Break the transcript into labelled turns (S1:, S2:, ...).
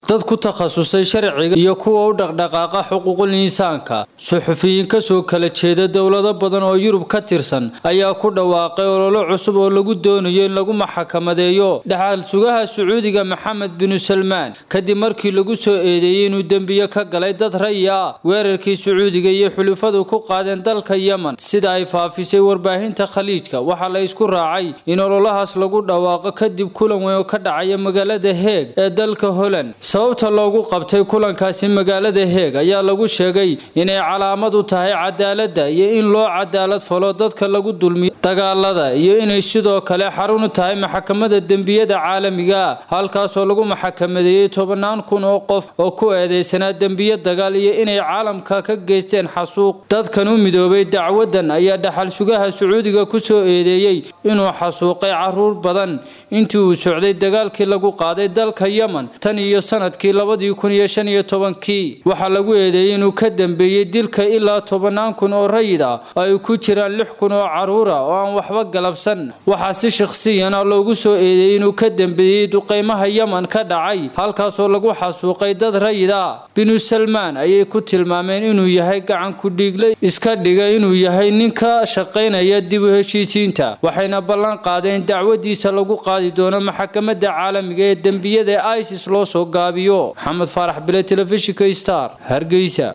S1: dad ku takhasusay sharciga iyo kuwa u dhaqdhaqaaqa xuquuqul insaanka suxufiyiin kasoo kala jeeda dowlado badan oo yurub ka tirsan ayaa ku dhawaaqay ololo cusub oo lagu doonayo in lagu maxakamadeeyo dhaxal sugaha sacuudiga maxamed binu salmaan kadib markii lagu soo eedeeyey inuu dembiye ka galay dad rayi ah weerarkii sacuudiga iyo xulufadu ku qaadeen dalka yemen sida ay faafisay warbaahinta khaliijka waxaa la isku raacay in ololahaas lagu dhawaaqo kadib kulan weyn oo ka dhacaya magaalada heeg ee dalka holand sababta loogu qabtay kulankaasi magaalada heeg ayaa lagu sheegay inay calaamad u tahay cadaaladda iyo in loo cadaalad falo dadka lagu dulmiyo dagaalada iyo inay sidoo kale xarun u tahay maxkamadda dembiyada caalamiga halkaasoo lagu maxkamadeeyey tobannaan kun oo qof oo ku eedeysanaa dembiye dagaal iyo inay caalamka ka geysteen xasuuq dadkan u midoobay dacwadan ayaa dhaxal sugaha sacuudiga ku soo eedeeyey inuu xasuuqay caruur badan intii uu socday dagaalkii lagu qaaday dalka yemen tan iyo sanadkii labadii kun iyo shan iyo tobankii waxaa lagu eedeeyey inuu ka dambeeyey dilka ilaa tobannaan kun oo rayid ah oo ay ku jiraan lix kun oo caruura oo aan waxba galabsan waxaa si shakhsiyan ah loogu soo eedeeyey inuu ka dambeeyey duqeymaha yemen ka dhacay halkaasoo lagu xasuuqay dad rayid ah binu salmaan ayay ku tilmaameen inuu yahay gacan ku-dhiigle iska dhiga inuu yahay nin ka shaqaynaya dib u heshiisiinta waxayna ballan qaadeen dacwadiisa lagu qaadi doono maxkamadda caalamiga ee dembiyada isis loo soo gaabiyo maxamed faarax bile telefishinka star hargeysa